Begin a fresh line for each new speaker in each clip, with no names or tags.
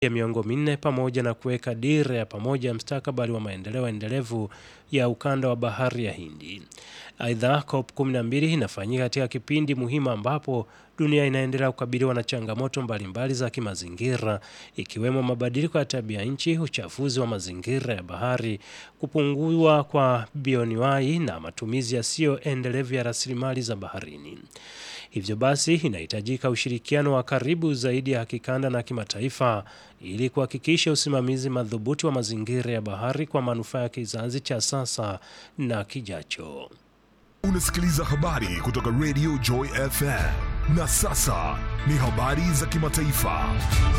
ya miongo minne pamoja na kuweka dira ya pamoja ya mstakabali wa maendeleo endelevu ya ukanda wa bahari ya Hindi. Aidha, COP 12 inafanyika katika kipindi muhimu ambapo dunia inaendelea kukabiliwa na changamoto mbalimbali za kimazingira ikiwemo mabadiliko ya tabia nchi, uchafuzi wa mazingira ya bahari, kupungua kwa bioanuwai na matumizi yasiyo endelevu ya rasilimali za baharini. Hivyo basi inahitajika ushirikiano wa karibu zaidi ya kikanda na kimataifa ili kuhakikisha usimamizi madhubuti wa mazingira ya bahari kwa manufaa ya kizazi cha sasa na kijacho.
Unasikiliza habari kutoka Radio Joy FM. Na sasa ni habari za kimataifa.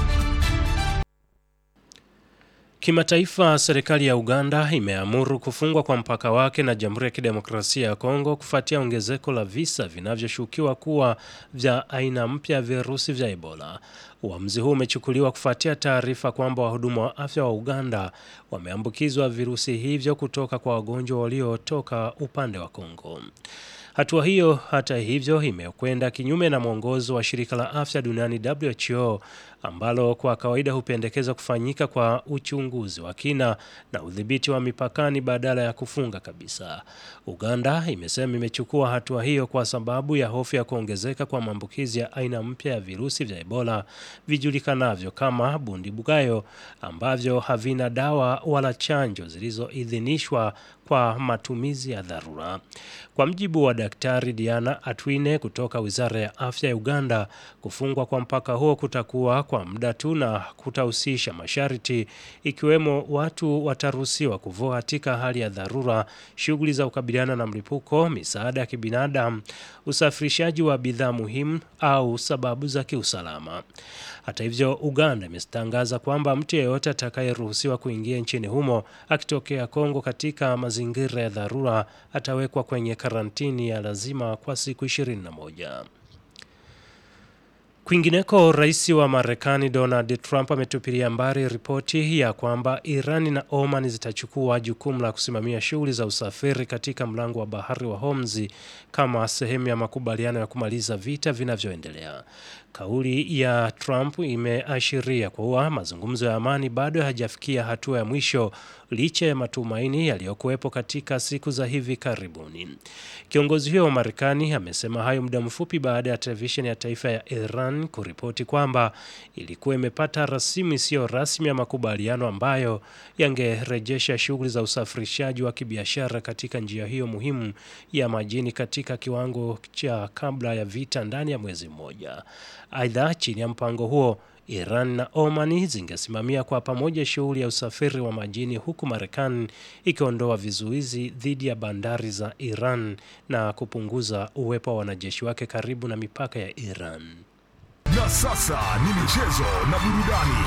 Kimataifa, serikali ya Uganda imeamuru kufungwa kwa mpaka wake na Jamhuri ya Kidemokrasia ya Kongo kufuatia ongezeko la visa vinavyoshukiwa kuwa vya aina mpya ya virusi vya Ebola. Uamuzi huu umechukuliwa kufuatia taarifa kwamba wahudumu wa afya wa Uganda wameambukizwa virusi hivyo kutoka kwa wagonjwa waliotoka upande wa Kongo. Hatua hiyo hata hivyo imekwenda kinyume na mwongozo wa shirika la afya duniani WHO ambalo kwa kawaida hupendekeza kufanyika kwa uchunguzi wa kina na udhibiti wa mipakani badala ya kufunga kabisa. Uganda imesema imechukua hatua hiyo kwa sababu ya hofu ya kuongezeka kwa maambukizi ya aina mpya ya virusi vya Ebola vijulikanavyo kama bundibugayo ambavyo havina dawa wala chanjo zilizoidhinishwa kwa matumizi ya dharura. Kwa mjibu wa Daktari Diana Atwine kutoka Wizara ya Afya ya Uganda, kufungwa kwa mpaka huo kutakuwa kwa muda tu na kutahusisha masharti ikiwemo watu wataruhusiwa kuvua katika hali ya dharura, shughuli za kukabiliana na mlipuko, misaada ya kibinadamu, usafirishaji wa bidhaa muhimu au sababu za kiusalama. Hata hivyo, Uganda imetangaza kwamba mtu yeyote atakayeruhusiwa kuingia nchini humo akitokea Kongo katika mazingira ya dharura atawekwa kwenye karantini ya lazima kwa siku 21. Kwingineko, rais wa Marekani Donald Trump ametupilia mbali ripoti ya kwamba Irani na Oman zitachukua jukumu la kusimamia shughuli za usafiri katika mlango wa bahari wa Hormuz kama sehemu ya makubaliano ya kumaliza vita vinavyoendelea. Kauli ya Trump imeashiria kuwa mazungumzo ya amani bado hayajafikia hatua ya mwisho licha ya matumaini yaliyokuwepo katika siku za hivi karibuni. Kiongozi huyo wa Marekani amesema hayo muda mfupi baada ya televisheni ya taifa ya Iran kuripoti kwamba ilikuwa imepata rasimu isiyo rasmi ya makubaliano ambayo yangerejesha shughuli za usafirishaji wa kibiashara katika njia hiyo muhimu ya majini katika kiwango cha kabla ya vita ndani ya mwezi mmoja. Aidha, chini ya mpango huo Iran na Omani zingesimamia kwa pamoja shughuli ya usafiri wa majini huku Marekani ikiondoa vizuizi dhidi ya bandari za Iran na kupunguza uwepo wa wanajeshi wake karibu na mipaka ya Iran.
Na sasa ni michezo na burudani.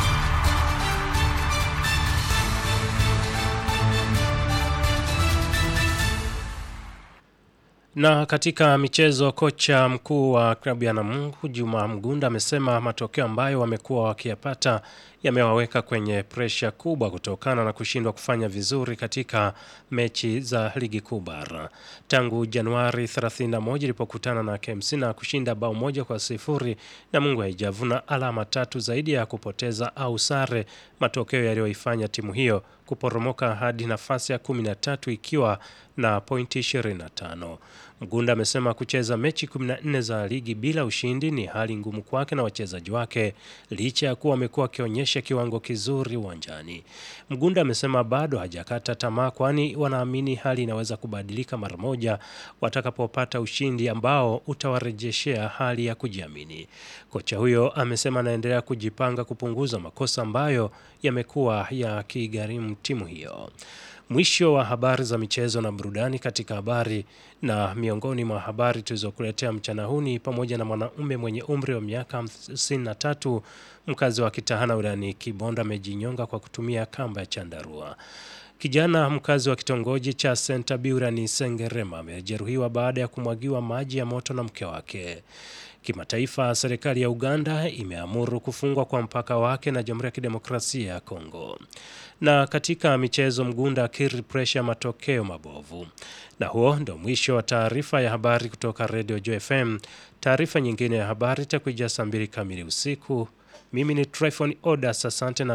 Na katika michezo, kocha mkuu wa klabu ya Namungo Juma Mgunda amesema matokeo ambayo wamekuwa wakiyapata yamewaweka kwenye presha kubwa kutokana na kushindwa kufanya vizuri katika mechi za ligi kuu bara tangu Januari 31 ilipokutana na KMC na kushinda bao moja kwa sifuri. Namungo haijavuna alama tatu zaidi ya kupoteza au sare, matokeo yaliyoifanya timu hiyo kuporomoka hadi nafasi ya 13 ikiwa na pointi 25. Mgunda amesema kucheza mechi 14 za ligi bila ushindi ni hali ngumu kwake na wachezaji wake licha ya kuwa wamekuwa wakionyesha kiwango kizuri uwanjani. Mgunda amesema bado hajakata tamaa, kwani wanaamini hali inaweza kubadilika mara moja watakapopata ushindi ambao utawarejeshea hali ya kujiamini. Kocha huyo amesema anaendelea kujipanga kupunguza makosa ambayo yamekuwa yakigharimu timu hiyo. Mwisho wa habari za michezo na burudani. Katika habari na miongoni mwa habari tulizokuletea mchana huu ni pamoja na mwanaume mwenye umri wa miaka 53 mkazi wa Kitahana wilayani Kibondo amejinyonga kwa kutumia kamba ya chandarua. Kijana mkazi wa kitongoji cha Sentabiura ni Sengerema amejeruhiwa baada ya kumwagiwa maji ya moto na mke wake. Kimataifa, serikali ya Uganda imeamuru kufungwa kwa mpaka wake na Jamhuri ya Kidemokrasia ya Kongo. Na katika michezo, Mgunda akiri presha matokeo mabovu. Na huo ndo mwisho wa taarifa ya habari kutoka Radio Joy FM. Taarifa nyingine ya habari itakuja saa mbili kamili usiku. Mimi ni Tryphon Odas, asante na